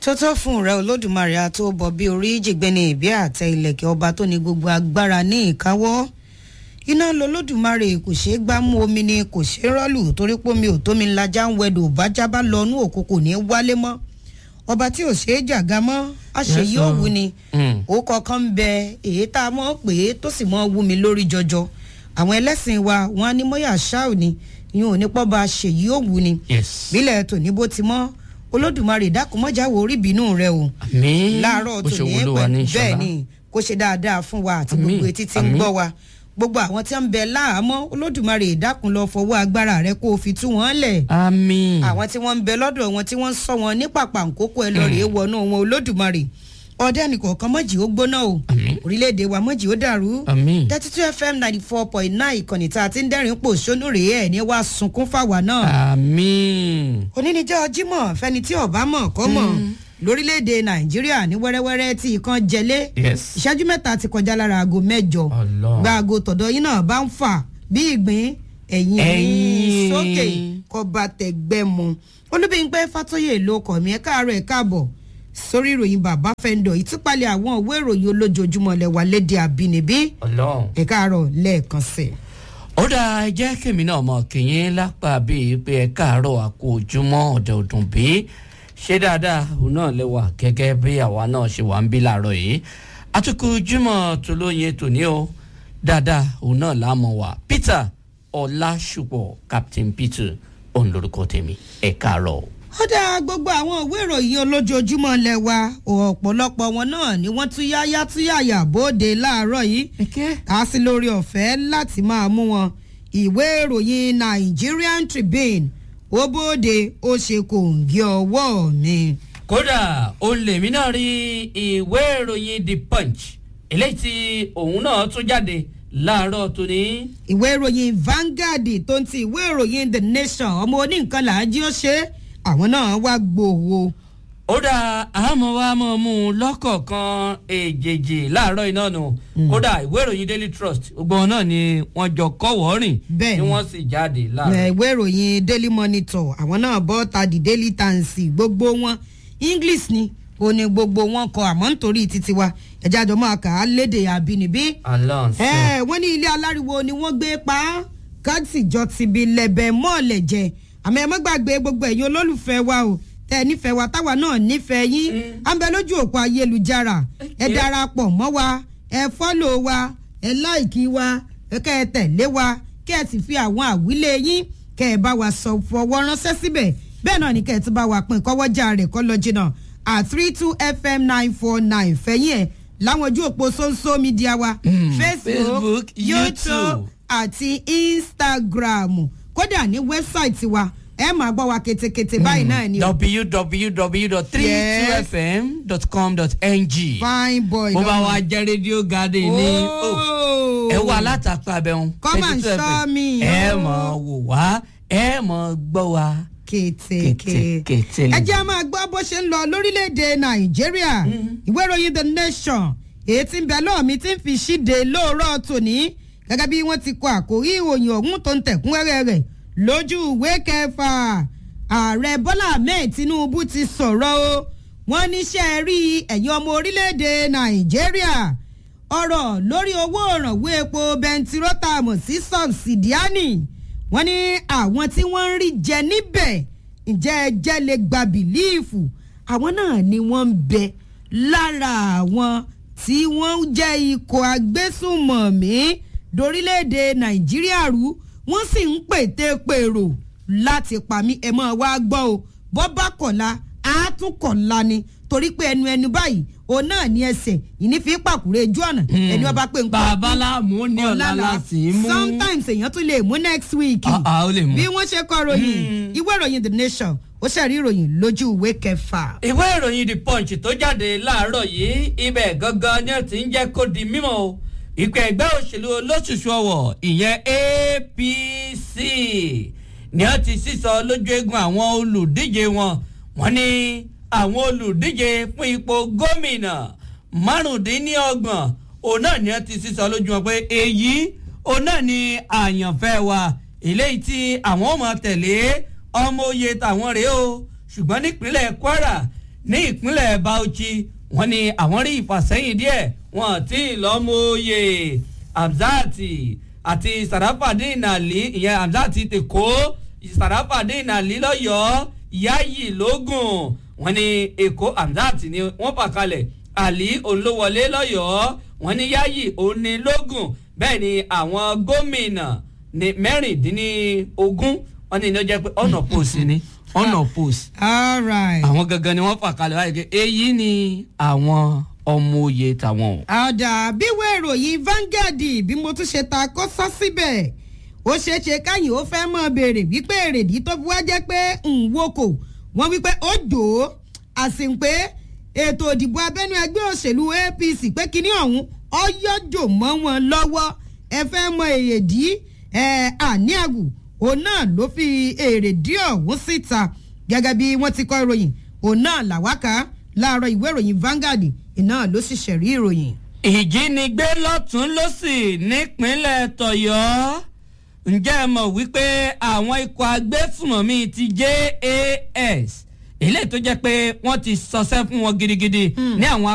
tó tó fún rẹ olódùmarè àtó bọ bí orí jìgbẹ́ni ìbí àtẹ ìlẹ̀kẹ̀ ọba tó ní gbogbo agbára ní ìkáwọ́ iná lolódùmarè kò ṣeé gbámú omi ni kò ṣeé rọ́ọ̀lù torí pé omi ò tómi ńlájà ń wẹ̀dọ̀ bájá bá lọ inú òkú kò ní í wálé mọ́ ọba tí ò ṣeé jàgá mọ́ àṣeyí òwú ni ó kọ̀ọ̀kan ń bẹ èyí tá a mọ̀ pé tó sì mọ́ wú mi lórí jọjọ àwọn ẹlẹ́sìn wa wọn á ní mọ́yà ṣáò ni ìyún ò ní pọ́ bá ṣèyí òwú ni yes. bílẹ̀ tòní bó ti mọ́ olódùmarè dákúmọ́jáwò orí ìbínú rẹ o àmín láàárọ̀ bó ṣe tòní wúlò wá ní pẹ̀lú bẹ́ẹ̀ ìṣọ̀lá. ni kó ṣe dáadáa fún wa àti Àmín, gbogbo etí tí ń àmín. gbọ́ wa gbogbo àwọn tí ń bẹ láàámọ́ olódùmarè dákun lọ fọwọ́ agbára rẹ kó o fi tú wọn lẹ̀ àmín. àwọn tí wọ́n ń bẹ lọ́dọ̀ wọn tí wọ́n ń sọ wọn ní pàpà ńkókó ẹ lọ rèé wọnú wọn olódùmarè ọdẹ nìkọ̀ọ̀kan mọ́jì ó gbóná o Àmín. orílẹ̀-èdè wa mọ́jì ó dàrú àmín. thirty two fm ninety four point nine ìkànnì tá a ti ń dẹ́rìn pò sónú rèé ẹ̀ ní wàá sunkún fáwa náà àmín. oníníjọ́ jímọ̀ fẹ́ni tí ọ̀bá mọ̀ kọ́ mọ̀ lórílẹ̀‐èdè nàìjíríà ní wẹ́rẹ́wẹ́rẹ́ tí ìkan jẹlé yes. ìṣẹ́jú mẹ́ta ti kọjá lára aago mẹ́jọ Ọlọ́run. gba aago tọ̀dọ̀ yín náà bá ń fà bí ìgbín ẹ̀yìn Ẹ̀yìn. sókè kọba tẹ̀gbẹ́ mu olúbíńpẹ́ fàtóyè ló kọ̀ mí ẹ̀ káàárọ̀ ẹ̀ káàbọ̀ sórí ìròyìn bàbá fẹ́ńdọ̀ ìtúpalẹ̀ àwọn òwe ìròyìn olójoojúmọ́ lẹ́wà lédè àbínibí ọlọ́run. ẹ̀ káàárọ̀ lẹ́ẹ̀kan sí i. ó dáa ẹ jẹ́ kèmí náà mọ̀ kìyìn lápá bíi pé ẹ káàárọ̀ àkó ojúmọ́ ọ̀dẹ̀ ọdún bí ṣé dáadáa òun náà lẹ́wà gẹ́gẹ́ bí àwa náà ṣe wà ń bí làárọ̀ yìí àtúkù ojúmọ́ tó lóye tòní o dáadáa òun náà láàmú wa Peter Ọlásùpọ̀ Captain Peter òun lórúkọ tèmi ẹ káàárọ̀. ó dá gbogbo àwọn ìwé ìròyìn olójoojúmọ́ lẹ́wà ọ̀pọ̀lọpọ̀ wọn náà ni wọ́n tún yáyá tún yàyà bóde láàárọ̀ yìí kà á sí lórí ọ̀fẹ́ láti máa mú wọn ìwé ìròyìn Nigerian Tribune ó bóde ó ṣe kòǹgì ọwọ́ mi. kódà òun lèmi náà rí ìwé ìròyìn the punch eléyìí tí òun náà tún jáde láàárọ̀ tòní. ìwé ìròyìn Vanguard tó ń ti ìwé ìròyìn The Nation ọmọ oníǹkan làájí ó ṣe é, àwọn náà wá gbòòwò. ó dà àmọ́ wa mọ̀ mú un lọ́kọ̀ọ̀kan èjèèjì láàárọ̀ iná nù kódà ìwé ìròyìn daily trust gbogbo wọn náà ni wọ́n jọ kọ́wọ́ rìn Bẹ́ẹ̀ tí ni. wọ́n sì jáde Ẹ, láàárọ̀. ìwé ìròyìn daily monitor àwọn náà bọ́ ta the daily times gbogbo wọn english ni ó ní gbogbo wọn kọ àmọ́ nítorí títí wa ẹ̀jẹ̀ àjọ máa kà á léde àbínibí. alonso ẹ wọ́n ní ilé aláriwo ni wọ́n gbé pa á káàtì jọ ti bi lẹ̀bẹ̀ mọ́ọ̀lẹ̀ jẹ àmọ́ ẹ má gbàgbé gbogbo ẹ̀yin olólùfẹ́ wa o tẹ́ ẹ nífẹ̀ẹ́ wa táwa náà nífẹ̀ẹ́ yín à ń bẹ lójú òpó ayélujára ẹ Okay. darapọ̀ mọ́ wa ẹ fọ́lò wa ẹ láìkí wa ẹ kẹ́ ẹ tẹ̀lé wa kẹ́ ẹ sì fi àwọn àwílé yín kẹ́ ẹ bá wa sọ fọwọ́ ránṣẹ́ síbẹ̀ bẹ́ẹ̀ náà ni kẹ́ ẹ tún bá wa pín kọ́wọ́jà rẹ̀ kọ́ lọ jìnnà at three two fm nine four nine fẹ̀yìn ẹ̀ láwọn ojú òpó social media wa facebook, Facebook, youtube YouTube. àti instagram kódà ní wẹ́bsáìtì wa ẹ máa gbọ́ wa ketekete báyìí náà ni o www.32fm.com.ng fine boy bó bá lọ́mọ. wa jẹ́ rédíò garden ní Oh. ẹ wà látàpá abẹ́hùn Come and show me. ẹ mọ̀ wò wá ẹ mọ̀ gbọ́ wa. kétéké Kété- ẹ jẹ́ a máa gbọ́ bó ṣe ń lọ lórílẹ̀‐èdè nàìjíríà ìwé ìròyìn the nation èyí tí ń bẹ lọ́ọ̀mí tí ń fi ṣíde lóòrọ̀ tòní gẹ́gẹ́ bí wọ́n ti kọ àkórí ìròyìn ọ̀hún tó ń tẹ̀kúnrẹ́rẹ́ rẹ̀ lójú ìwé kẹfà ààrẹ bọ́lá ahmed tinubu ti sọ̀rọ̀ o wọ́n níṣẹ́ rí ẹ̀yin ọmọ orílẹ̀‐èdè nàìjíríà ọ̀rọ̀ lórí owó òrànwó epo bẹntirótàmù sí sọ̀bsìdíánì wọ́n ní àwọn tí wọ́n ń rí jẹ níbẹ̀ ǹjẹ́ ẹ jẹ́ lè gba bìlíìfù àwọn náà ni wọ́n ń bẹ lára àwọn tí wọ́n jẹ́ ikọ̀ agbésùnmọ̀mí dorílẹ̀-èdè nàìjíríà rú wọ́n sì ń pète pèrò láti pa mí ẹ máa wá gbọ́ o bọ́ bá kọ̀la á tún kọ̀la ni torí pé ẹnu ẹnu báyìí òun náà ní ẹsẹ̀ ìní fi pàkúrẹ́ ojú ọ̀nà ẹni ọba pé nǹkan bàbá láàmú ní ọ̀la láti mú. sometimes èèyàn tún lè mú next week Ah, ah, ó lè mú. bí wọ́n ṣe kọ ròyìn ìwé ìròyìn the nation ó ṣẹ̀rí ìròyìn lójú ìwé kẹfà. ìwé ìròyìn the punch tó jáde láàárọ̀ yìí ibẹ̀ gangan ni ó ti ń jẹ́ kó di mímọ́ o ìpè ẹgbẹ́ òṣèlú olóṣùṣù ọ̀wọ̀ ìyẹn APC ni ó ti sísọ lójú eegun àwọn olùdíje wọn wọ́n ní àwọn olùdíje fún ipò gómìnà márùndínlọ́gbọ̀n òun náà ni ó ti sísọ lójú wọn pé èyí òun náà ni àyànfẹ́ wa eléyìí tí àwọn ò mọ̀ tẹ̀lé ọmọ oyè tàwọn rèé o ṣùgbọ́n nípínlẹ̀ Kwara ní ìpínlẹ̀ Bauchi wọ́n ní àwọn rí ìfàsẹ́yìn díẹ̀ wọ́n tí ì lọ́mọye Hamzat àti Sarafadeen Ali ìyẹn Hamzat ti kó Sarafadeen Ali lọ́yọ̀ọ́ Yayi lógùn wọ́n ní Èkó Hamzat ni wọ́n fà kalẹ̀ Ali olówọlé lọ́yọ̀ọ́ wọ́n ní Yayi òní lógùn bẹ́ẹ̀ ni àwọn gómìnà ní mẹ́rìndínlógún wọ́n ní ní ó jẹ́ pé ọ̀nà post ni ọ̀nà post all right. àwọn gangan ni wọ́n fà kalẹ̀ báyìí pé èyí ni àwọn ọmọ òye tàwọn o. àdà bíwé ìròyìn Vanguard bí mo tún ṣe ta kó sọ síbẹ̀ ó ṣeé ṣe káyìn ó fẹ́ mọ̀ béèrè wípé èrèdí tó fi wá jẹ́ pé nwoko wọ́n wípé ó dò ó àsìpé ètò ìdìbò abẹ́nú ẹgbẹ́ òṣèlú APC pé kinní ọ̀hún ọyọ́jò mọ́ wọn lọ́wọ́ ẹ fẹ́ mọ èrèdí àní àgù òun náà ló fi èrèdí ọ̀hún síta gẹ́gẹ́ bí wọ́n ti kọ ìròyìn òun náà làwákà láàárọ̀ ìwé ìròyìn Vanguard iná ló sì ṣẹ̀rí ìròyìn. ìjínigbé lọ́tún lọ́sì nípínlẹ̀ tọ̀yọ́ ǹjẹ́ ẹ mọ̀ wípé àwọn ikọ̀ agbésùmọ̀mí ti JAS eléyìí tó jẹ́ pé wọ́n ti sọsẹ́ fún wọn gidigidi ní àwọn